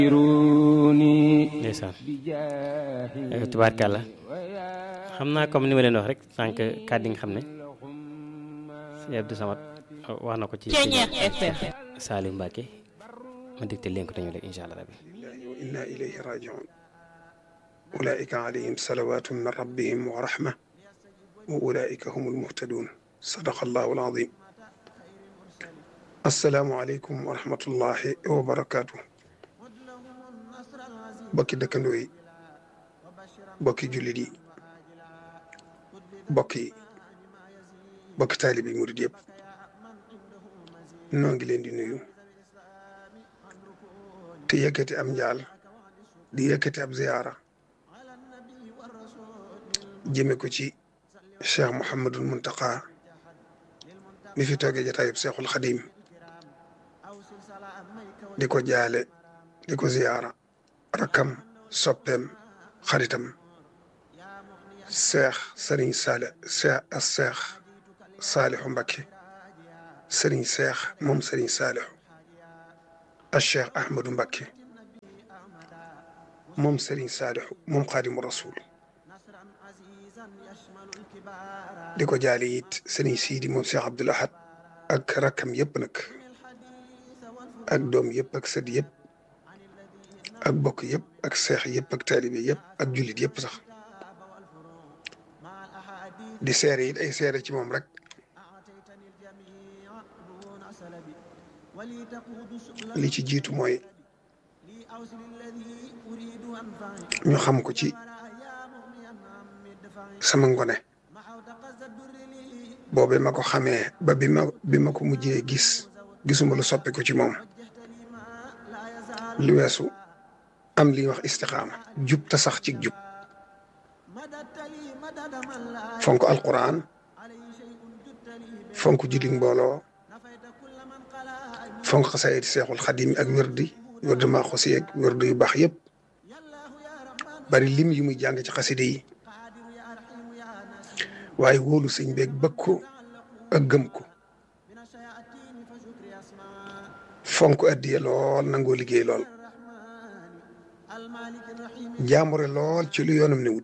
ndeysaan tubaarkàlla xam naa comme ni ma leen wax rek sànq kàddu yi nga xam ne si Abdou Samad wax na ko ci Salim Mbacke ma dégte leen ko dañu rek incha allah rabbi wa inna ilayhi rajiun ulaika alayhim salawatun min rabbihim wa rahma wa ulaika humul muhtadun sadaqa allahu alazim assalaamu aleykum wa rahmatullahi wa barakaatu bokki dëkkandoo yi bokki jullit yi bokki bokki taalib yi murid yëpp noo ngi leen di nuyu te yëkkati am njaal di yëkkati ab ziyaara jëme ko ci cheikh Mouhamadul Muntaqa mi fi toogee jataayub Cheikhul Xadim di ko jaale di ko ziyaara rakkam soppeem xaritam seex sëriñ saale seex as seex saalixu Mbakke sëriñ seex moom sëriñ saalixu as cheikh Ahmadou Mbakke moom sëriñ saalixu moom xaadimu rasul di ko jaale it sëriñ siidi moom cheikh Abdoul Ahad ak rakkam yëpp nag ak doom yëpp ak sët yëpp ak bokk yëpp ak seex yëpp ak taalibe yëpp ak jullit yëpp sax di seere it ay seere ci moom rek li ci jiitu mooy ñu xam ko ci sama ngone boobe ma ko xamee ba bi ma bi ma ko mujjee gis gisuma lu soppi ko ci moom lu weesu am li ñuy wax istixaama jub te sax ci jub fonk alquran fonk julli mbooloo fonk xasaayid seexul xadim ak wérdi wérdi maa xosi ak wérdi yu baax yëpp bari lim yi muy jàng ci xaside yi waaye wóolu sëñ beeg bëgg ko ak gëm ko fonk addiye lool nangoo liggéey lool jaambure lool ci lu yoonam ne wut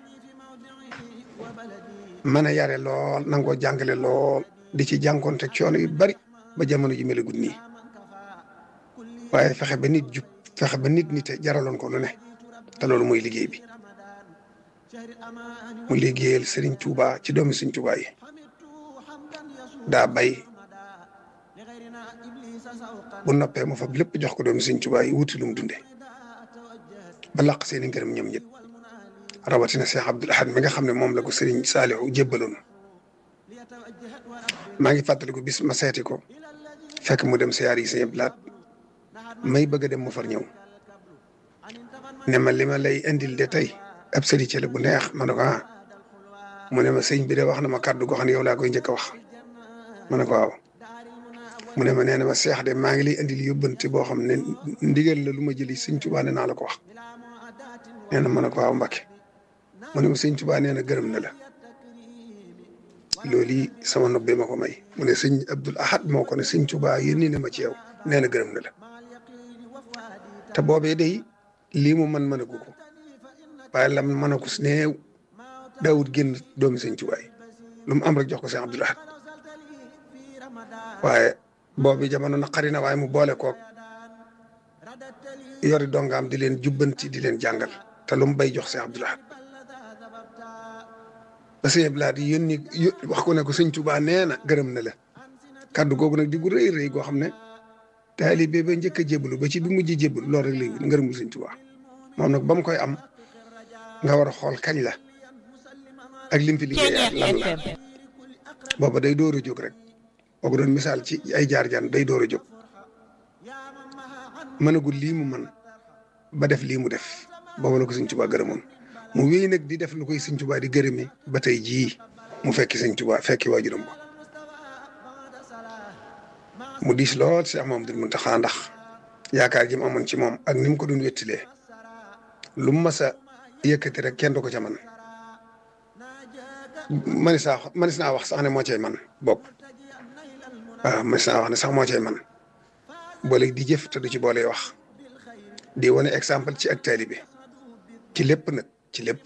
mën a yare lool nangoo jàngale lool di ci jànkoonte coono yu bari ba jamono ji melagut nii waaye fexe ba nit jub fexe ba nit nite jaraloon ko lu ne te loolu mooy liggéey bi mu liggéeyal Serigne Touba ci doomi Serigne Touba yi daa bay bu noppee mu fab lépp jox ko doomi Serigne Touba yi wuti lu mu dunde ba laq seen i ngërëm ñoom ñëpp rawatina Cheikh Abdoul Ahad mi nga xam ne moom la ko Serigne Saliou jébbaloon maa ngi fàttaliku bis ma seeti ko fekk mu dem siyaar yi sëñ Blaat may bëgg a dem mu far ñëw ne ma li ma lay indil de tey ab sëriñ ci la bu neex ma ne ko ah mu ne ma sëñ bi de wax na ma kàddu goo xam ne yow laa koy njëkk a wax ma ne ko waaw mu ne ma nee na ma seex de maa ngi lay indil yóbbante boo xam ne ndigal la lu ma jëli sëñ Tuubaa ne naa la ko wax nee na ma ne ko waaw Mbàkke mu ne ma sëñ Tuubaa nee na gërëm na la loolu yi sama nobbee ma ko may mu ne sëñ Abdoul Ahad moo ko ne sëñ Tuubaa yónni na ma ci yow nee na gërëm na la te boobee day lii mu mën mën a gu ko waaye lam mën a ko si néew daawut génn doomi sëñ Tuubaa yi lu mu am rek jox ko sëñ Abdoul Ahad waaye boobu jamono naqari na waaye mu boole koog yori dongaam di leen jubbanti di leen jàngal te lu mu bay jox sëñ Abdoul Ahad ba sëñ Abdoul Ahad yónni wax ko ne ko sëñ Tuubaa nee na gërëm na la kàddu googu nag di gu rëy rëy goo xam ne taalibe ba njëkk a jébbalu ba ci bi mujj jébbalu loolu rek lay wut ngërëmul sëñ Tuubaa moom nag ba mu koy am nga war a xool kañ la ak lim fi liggéey ak lan la booba day door a jóg rek boo ko doon misaal ci ay jaar-jaan day door a jóg mënagul lii mu mën ba def lii mu def booba la ko sëñ Tuubaa gërëmoon mu wéy nag di def lu koy sëñ Tuubaa di gërëme ba tey jii mu fekki sëñ Tuubaa fekki waajuram ba mu diis lool si Mamadou Muntaxa ndax yaakaar ji mu amoon ci moom ak ni mu ko doon wettilee lu mu mas a yëkkati rek kenn du ko ca man manis naa manis naa wax sax ne moo cay man bopp waaw manis naa wax ne sax moo cay man boole di jëf te du ci boole wax di wane exemple ci ak taalibe ci lépp nag ci lépp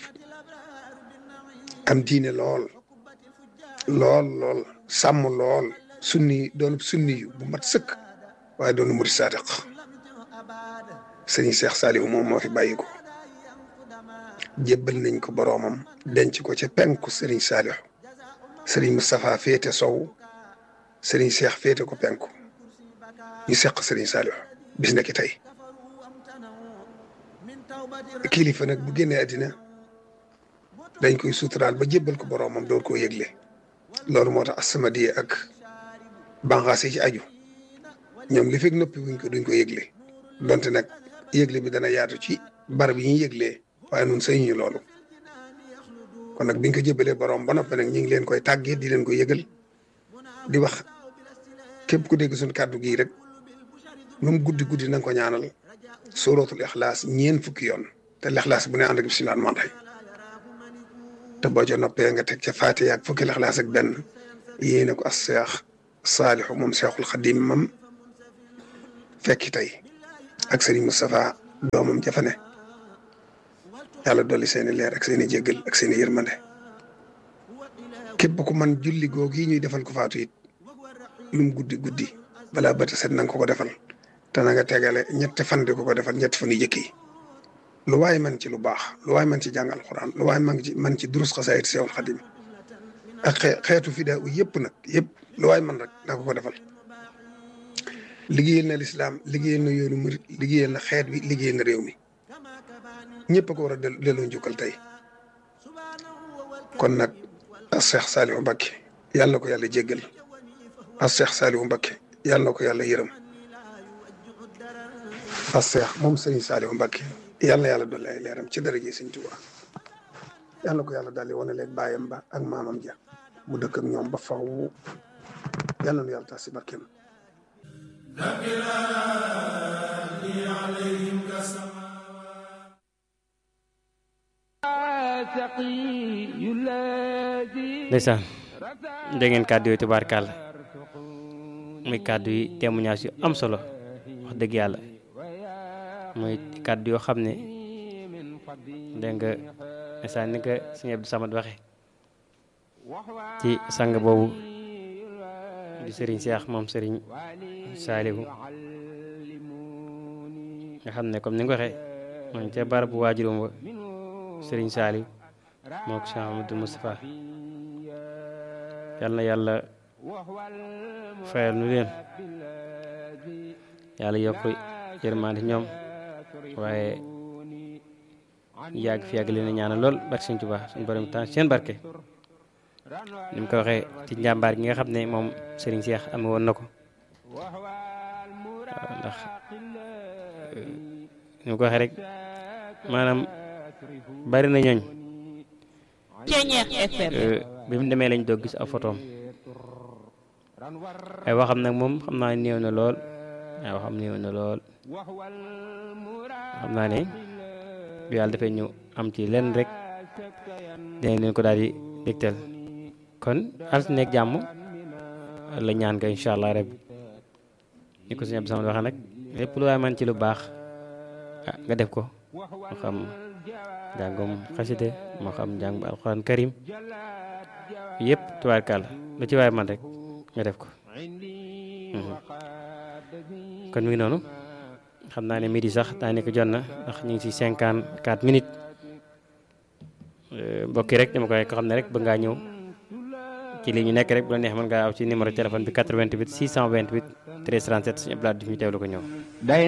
am diine lool lool lool sàmm lool sunni doon sunni yu bu mat sëkk waaye doon murid saadiq sëriñ Cheikh Saliou moom moo fi bàyyi ko jébbal nañ ko boroomam denc ko ca penku sëriñ Saliou sëriñ Moustapha féete sow sëriñ Cheikh féete ko penku ñu seq sëriñ Saliou bis nekki tey kilifa nag bu génnee àddina dañ koy suturaal ba jébbal ko boroomam door koo yëgle loolu moo tax As-Samadiyya ak banqaas yi ci aju ñoom li fekk noppi wuñ ko duñ ko yëgle donte nag yëgle bi dana yaatu ci barab yi ñuy yëglee waaye nun sëñ ñu loolu kon nag biñ ko jébbalee borom ba noppi nag ñu ngi leen koy tàggee di leen ko yëgal di wax képp ku dégg suñ kàddu gii rek lu mu guddi guddi na nga ko ñaanal suratul ixlaas ñeen fukki yoon te lixlaas bu ne ànd ak bismillah man rek te boo ca noppee nga teg ca Faatiha ak fukki lixlaas ak benn yéene ko as seex saalixu moom seexul xadim mam fekki tey ak sëriñ Moustapha doomam jafane yàlla dolli seeni leer ak seeni jéggal ak seeni yërmande képp ku man julli googu yi ñuy defal ko faatu it lu mu guddi guddi balaa bët set na nga ko ko defal te na nga tegale ñetti fan di ko ko defal ñetti fan yu jëkk yi lu waay man ci lu baax lu waay man ci jàng alxuraan lu waay man ci man ci durus xasaayid seexul xadim ak xeetu fidaa u yëpp nag yëpp lu waay man rek na ko ko defal liggéeyal na lislaam liggéeyal na yoonu murit liggéeyal na xeet wi liggéeyal na réew mi ñëpp a ko war a delloo njukkal tey kon nag as Seex Saalihu Mbakke yàlla na ko yàlla jéggal as Seex Saalihu Mbakke yàlla na ko yàlla yërëm as Seex moom Sëriñ Saalihu Mbakke yàlla na yàlla dolli ay leeram ci daraje Sëriñ Tuubaa yàlla na ko yàlla daldi wane leen baayam ba ak maamam ja mu dëkk ak ñoom ba faw yàlla na yàlla tax si barkeem ndeysaan dégg ngeen kàddu yooyu tubaarkàll muy kàddu yi témoignage yu am solo wax dëgg yàlla muy kàddu yoo xam ne dégg nga ndeysaan ni ko sëñ Abdou Samad waxe ci sang boobu di sëriñ Seex moom sëriñ Saalihu nga xam ne comme ni nga waxee moom ca barab bu waajuram wa sëriñ Saalihu moo ko Cheikh Amadou Moustapha yal na yàlla fayal nu leen yàlla yokk yërmande ñoom waaye yàgg fi yàgg leen a ñaanal lool barke Sëñ Tuubaa suñu borom temps seen barke ni mu ko waxee ci njàmbaar gi nga xam ne moom Serigne Cheikh ame woon na ko ndax ni mu ko waxee rek maanaam bari na ñooñ bi mu demee lañ doog gis ab photoom ay waxam nag moom xam naa néew na lool ay waxam néew na lool xam naa ne bu yàlla dafay ñu am ci lenn rek dinañ leen ko daal di dégtal kon altine ak jàmm la ñaan nga incha allah rek ni ko suñu Abdou Samad waxee nag lépp lu waay man ci lu baax ah nga def ko moo xam njàngum xaside moo xam njàng bu alxuraan karim yëpp tubaarkàlla lu ci waay man rek nga def ko kon mi ngi noonu xam naa ne midi sax daa nekk jot na ndax ñu ngi ci cinquante quatre minutes mbokki rek dama koy ko xam ne rek bëgg ngaa ñëw ci lii ñu nekk rek bu la neex mën ngaa aw ci numéro téléphone bi 88 628 13 37 suñu blaat di ñu teewlu ko ñëw